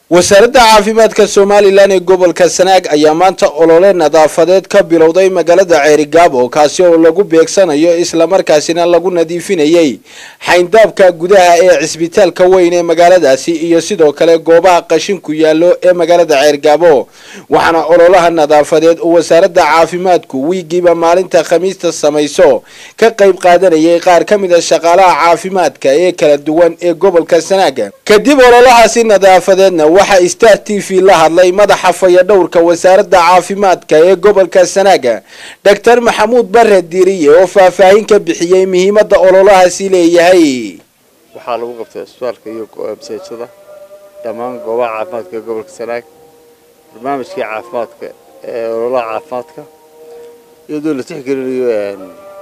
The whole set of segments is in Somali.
wasaaradda caafimaadka somalilan ee gobolka sanaag ayaa maanta olole nadaafadeed ka bilowday magaalada ceerigaabo kaasi oo lagu beegsanayo islamarkaasina lagu nadiifinayay xayndaabka gudaha ee cisbitaalka weyn ee magaaladaasi iyo sidoo kale goobaha qashinku yaallo ee magaalada ceerigaabo waxaana ololaha nadaafadeed oo wasaaradda caafimaadku wiigiiba maalinta khamiista samayso ka qayb qaadanayay qaar ka mid a shaqaalaha caafimaadka ee kala duwan ee gobolka sanaag kadib ololahaasi nadaafadeedna waxaa star t v la hadlay madaxa fayadhowrka wasaaradda caafimaadka ee gobolka sanaaga doctor maxamuud bare diiriye oo faahfaahin ka bixiyey muhiimadda ololahaasi leeyahay waxaa lagu qabtay isbitaalka iyo masaajada dhammaan goobaha caafimaadka ee gobolka sanaag barnaamijkii caafimaadka ee ololaha caafimaadka iyadoo la tixgelinayo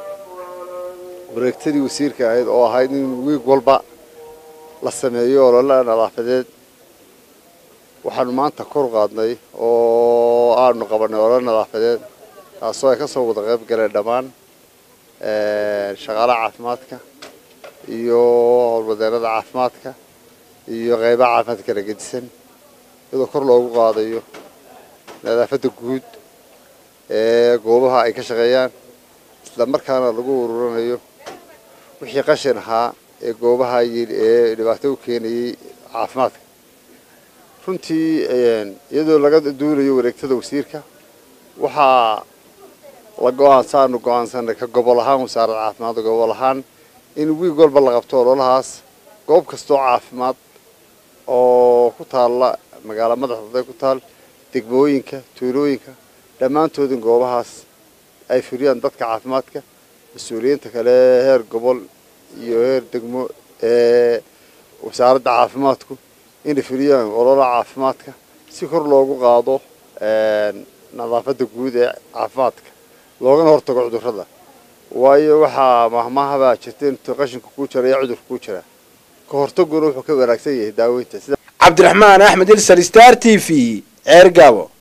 wareegtadii wasiirka ahayd oo ahayd in wiig walba la sameeyo ololaha nadaafadeed waxaanu maanta kor qaadnay oo aanu qabanay olol nadaafadeed taasoo ay ka soo wada qayb galeen dhammaan shaqaalaha caafimaadka iyo howlwadeennada caafimaadka iyo qaybaha caafimaadka kala gedisan iyadoo kor loogu qaadayo nadaafadda guud ee goobaha ay ka shaqeeyaan isla markaana lagu ururanayo wixii qashin ahaa ee goobaha ee dhibaato u keenayay caafimaadka runtii iyadoo laga duulayo wareegtada wasiirka waxaa la go-aansaanu go-aansanay ka gobol ahaan wasaaradda caafimaadka gobol ahaan in wiig walba la qabto ololahaas goob kastoo caafimaad oo ku taalla magaala madaxda ku taal degmooyinka tuulooyinka dhammaantoodin goobahaas ay fuliyaan dadka caafimaadka mas-uuliyiinta kale heer gobol iyo heer degmo ee wasaaradda caafimaadku inay fuliyaan ololaha caafimaadka si kor loogu qaado nadaafadda guud ee caafimaadka loogana hortago cudurrada waayo waxaa mahmahabaa jirta intuu qashinka kuu jira iyo cudurka kuu jira ka hortaguna wuxuu ka wanaagsan yahay daaweynta cabdiraxmaan axmed ilsar star t v ceergaabo